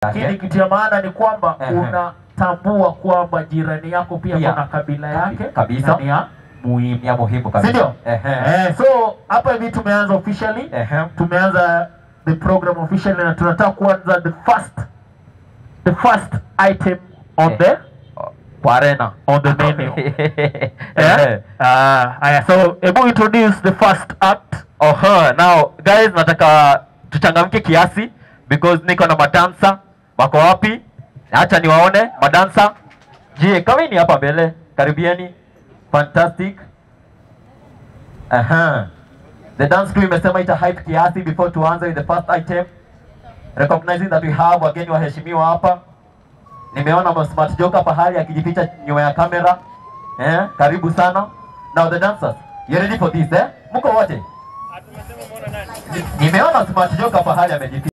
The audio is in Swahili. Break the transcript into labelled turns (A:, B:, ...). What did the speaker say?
A: lakini kitu ya maana ni kwamba
B: Ehe.
A: unatambua kwamba jirani yako pia
B: Pia.
A: kuna kabila yake
B: Kabisa.
A: na ni ya muhimu
B: Ni ya muhimu kabisa.
A: sindio
B: Ehe.
A: eh, so hapa hivi tumeanza officially
B: Ehe.
A: tumeanza the program officially na tunataka kuanza the first the first item on
B: Eh.
A: the
B: Kwa arena.
A: on the menu
B: Ehe.
A: yeah? uh, aya so hebu introduce the first act
B: Oho, now guys nataka tuchangamke kiasi because niko na madansa wako wapi? Acha niwaone madansa. Je, kawini hapa mbele. Karibieni. Fantastic. Aha. The dance crew imesema ita hype kiasi before tuanze with the first item. Recognizing that we have wageni waheshimiwa hapa. Nimeona Smart Joka pahali akijificha nyuma ya kamera. Eh, karibu sana. Now the dancers, you ready for this eh? Mko wote? Nimeona Smart Joka pahali amejificha.